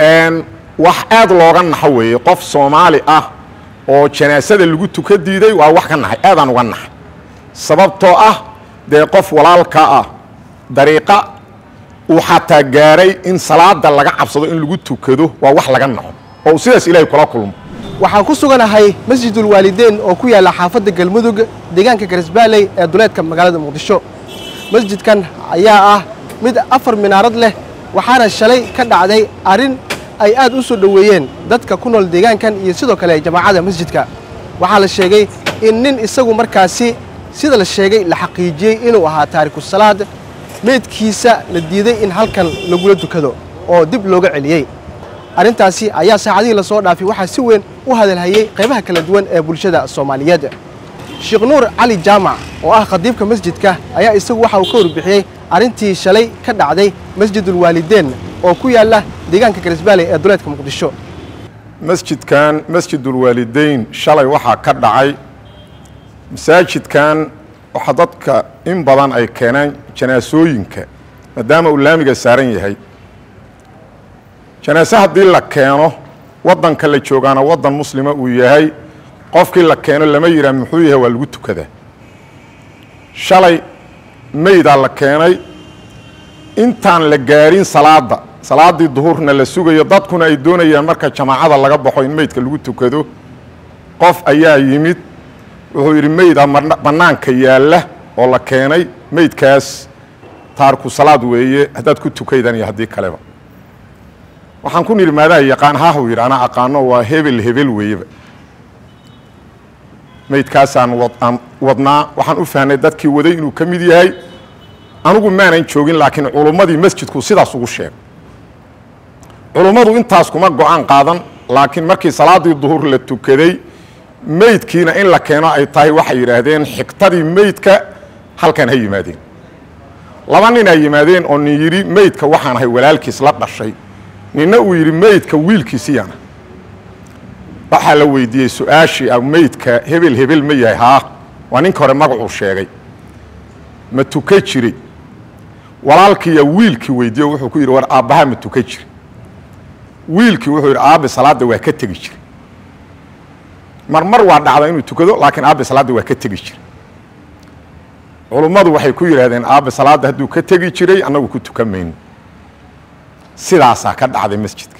wax aad looga naxo weeye qof soomaali ah oo janaasada lagu tuka diiday waa wax ka naxay aadaan uga naxay sababtoo ah dee qof walaalka ah dariiqa uu xataa gaaray in salaada laga cabsado in lagu tukado waa wax laga naxo oo uu sidaas ilaahay kula kulmo waxaan ku suganahay masjidulwaalideyn oo ku yaalla xaafadda galmudug deegaanka garisbaaley ee duleedka magaalada muqdisho masjidkan ayaa ah mid afar minaarad leh waxaana shalay ka dhacday arrin ay aad u soo dhoweeyeen dadka ku nool deegaankan iyo sidoo kale jamaacada masjidka waxaa la sheegay in nin isagu markaasi sida la sheegay la xaqiijiyey inuu ahaa taariku salaad meydkiisa la diiday in halkan lagula tukado oo dib looga celiyey arrintaasi ayaa saacadihii la soo dhaafay waxaa si weyn u hadalhayey qaybaha kala duwan ee bulshada soomaaliyeed sheekh nuur cali jaamac oo ah khadiibka masjidka ayaa isagu waxa uu ka warbixiyey arrintii shalay ka dhacday masjidulwaalideen oo ku yaalla deegaanka garisbaaley ee duleedka muqdisho masjidkan masjidulwaalideyn shalay waxaa ka dhacay masaajidkan waxaa dadka in badan ay keeneen janaasooyinka maadaama uu laamiga saaran yahay janaase haddii la keeno waddanka la joogaana waddan muslima uu yahay qofkii la keeno lama yidhaah muxuu yahay waa lagu tukadaa shalay meydaa la keenay intaan la gaarin salaadda salaaddii duhurna la sugayo dadkuna ay doonayaan marka jamaacada laga baxo in meydka lagu tukado qof ayaa yimid wuxuu yidhi meydaa bannaanka yaalla oo la keenay meydkaas taarku salaad weeye haddaad ku tukaydan iyo haddii kaleba waxaan ku nidhi maadaa yaqaan haahuu yidhi anaa aqaano waa hebel hebel weeyeba meydkaasaan aan wadnaa waxaan u fahnay dadkii waday inuu ka mid yahay anugu maanan joogin laakiin culummadii masjidku sidaas ugu sheegay culummadu intaas kuma go-aan qaadan laakiin markii salaaddii duhur la tukaday meydkiina in la keeno ay tahay waxay yidhaahdeen xigtadii meydka halkan ha yimaadeen laba nin ay yimaadeen oo nin yidhi meydka waxaan ahay walaalkiis la dhashay ninna uu yidhi meydka wiilkiisiyana waxaa la weydiiyey su-aashii ah meydka hebel hebel ma yahay haa waa ninka hore magacuu sheegay ma tuka jiray walaalkiiya wiilkii weydiiye wuxuu ku yidhi war aabbaha ma tuka jiri wiilkii wuxuu yidhi aabbe salaadda waa ka tegi jira marmar waa dhacda inuu tukado laakiin aabbe salaadda waa ka tegi jira culummadu waxay ku yidhaahdeen aabbe salaadda hadduu ka tegi jiray annagu ku tukan mayno sidaasaa ka dhacday masjidka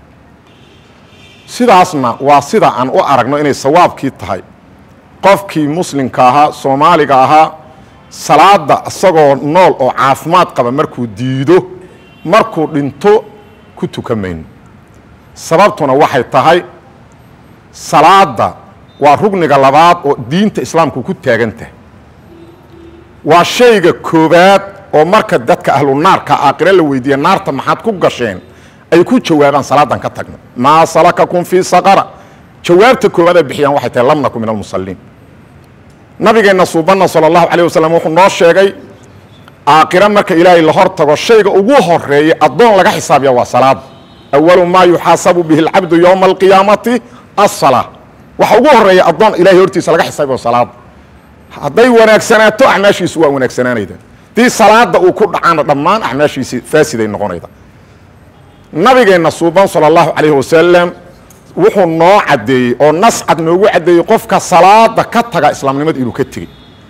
sidaasna waa sida aan u aragno inay sawaabkii tahay qofkii muslimka ahaa soomaaliga ahaa salaadda isagoo nool oo caafimaad qaba markuu diido markuu dhinto ku tukan mayno sababtuna waxay tahay salaadda waa rugniga labaad oo diinta islaamku ku taagan tahay waa shayga koowaad oo marka dadka ahlu naarka aakhire la weydiiya naarta maxaad ku gasheen ay ku jawaabaan salaadan ka tagna maa salakakum fii saqara jawaabta koowaad ay bixiyaan waxay tahay lam naku min almusalliin nabigeenna suubanna sala allahu calayh wasalam wuxuu noo sheegay aakhire marka ilaahay la hor tago shayga ugu horeeya addoon laga xisaabiya waa salaada awalu maa yuxaasabu bihi alcabdu yowma alqiyaamati assalaa waxa ugu horeeya addoon ilahay hortiisa laga xisaabiyo salaada hadday wanaagsanaato acmaashiisu waa wanaagsanaanayda dii salaada uu ku dhacaana dhammaan acmaashiisi faasiday noqonayda nabigeenna suuban sala allahu calayhi wasalam wuxuu noo caddeeyey oo nas cad noogu caddeeyey qofka salaada ka taga islaamnimada inuu ka tegey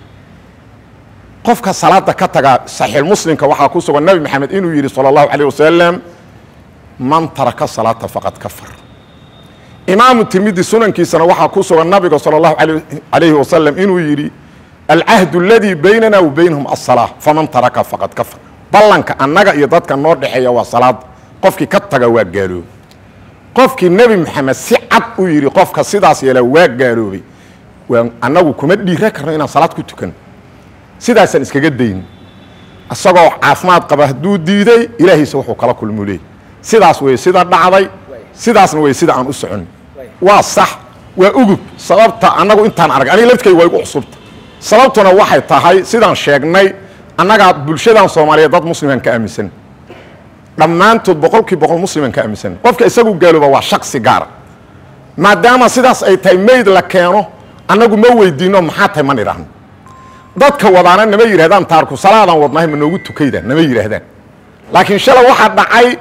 qofka salaada ka taga saxiixmuslimka waxaa ku sugan nabi maxamed inuu yidhi sala allahu calayh wasalam man taraka salaata faqad kafar imaamu tirmidi sunankiisana waxaa ku sugan nabiga sala allahu calayhi wasalam inuu yidhi alcahdu aladii baynana wa baynahum asalaa faman taraka faqad kafar ballanka annaga iyo dadka noo dhexeeya waa salaada qofkii ka taga waa gaaloobay qofkii nebi maxamed si cad u yidhi qofka sidaas yeela waa gaaloobay waa annagu kuma dhiira karno inaan salaad ku tukan sidaasaan iskaga dayn isagoo caafimaad qaba hadduu diiday ilaahiisa wuxuu kala kulmu leey sidaas wey sida dhacday sidaasna wey sida aan u socon waa sax waa ugub sababta annagu intaan arag aniga laftkay waa igu cusubta sababtuna waxay tahay sidaan sheegnay annagaa bulshadan soomaaliyeed dad muslimaan ka aaminsan dhammaantood boqolkii boqol muslimaan ka aaminsan qofka isagu gaalooba waa shaksi gaara maadaama sidaas ay tahay mayd la keeno annagu ma weydiino maxaa tahay man idhaahno dadka wadaana nama yidhahdaan taarku salaadaan wadnahay ma noogu tukayda nama yidhaahdaan laakiin shalay waxaa dhacay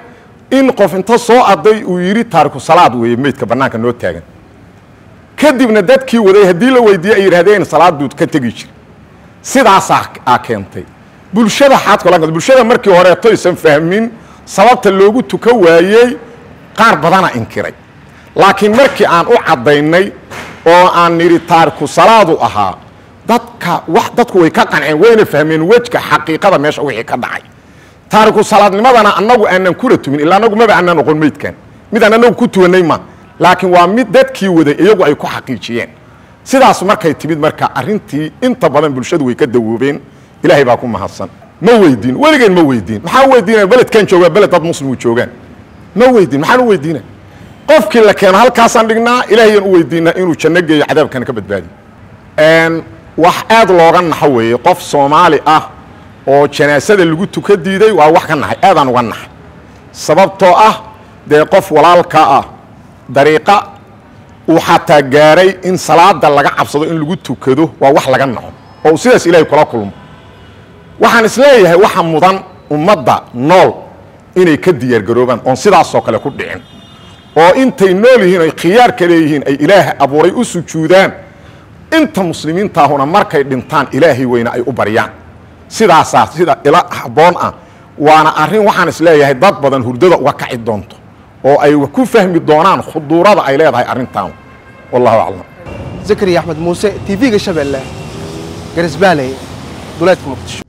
in qof inta soo aday uu yidhi taariku salaad weeye meydka bannaanka noo taagan kadibna dadkii waday haddii la weydiiye ay yidhahdeen salaad buu ka tegi jira sidaasaa aa keentay bulshada xaadka bulshada markii horeeto aysan fahmin sababta loogu tuka waayey qaar badana inkiray laakiin markii aan u caddaynay oo aan nidhi taariku salaadu ahaa dadka wax dadku way ka qanceen wayna fahmeen wejka xaqiiqada meesha wixii ka dhacay taariku salaadnimadana annagu aanan kula tumin ilaa annagu maba aanan oqon meydkan midaan annagu ku tuwanay ma laakiin waa mid dadkii waday iyagu ay ku xaqiijiyeen sidaas markay timid marka arrintii inta badan bulshadu way ka dawoobeen ilaahay baa ku mahadsan ma weydiin weligeen ma weydiin maxaa weydiinaya beledkan joogaa beled dad muslimu joogaan ma weydiin maxaan u weydiina qofkii la keeno halkaasaan dhignaa ilaahayaan u weydiinaa inuu janno geeyo cadaabkana ka badbaadiyo wax aad looga naxo weeye qof soomaali ah oo janaasada lagu tuka diiday waa wax ka naxay aadaan uga naxay sababtoo ah dee qof walaalka ah dariiqa uu xataa gaaray in salaada laga cabsado in lagu tukado waa wax laga naxo oo uu sidaas ilaahay kula kulmo waxaan isleeyahay waxa mudan ummadda nool inay ka diyaargaroobaan oon sidaasoo kale ku dhicin oo intay nool yihiin ay khiyaarka leeyihiin ay ilaah abuuray u sujuudaan inta muslimiintaahuna markay dhintaan ilaahay weyne ay u baryaan sidaasaa sida ila habboon ah waana arrin waxaan isleeyahay dad badan hurdada uga kaci doonto oo ay ku fahmi doonaan khuduurada ay leedahay arrintaan wallahu aclam zakariya axmed muuse tv-ga shabeelle garisbaaley duleedka muqdisho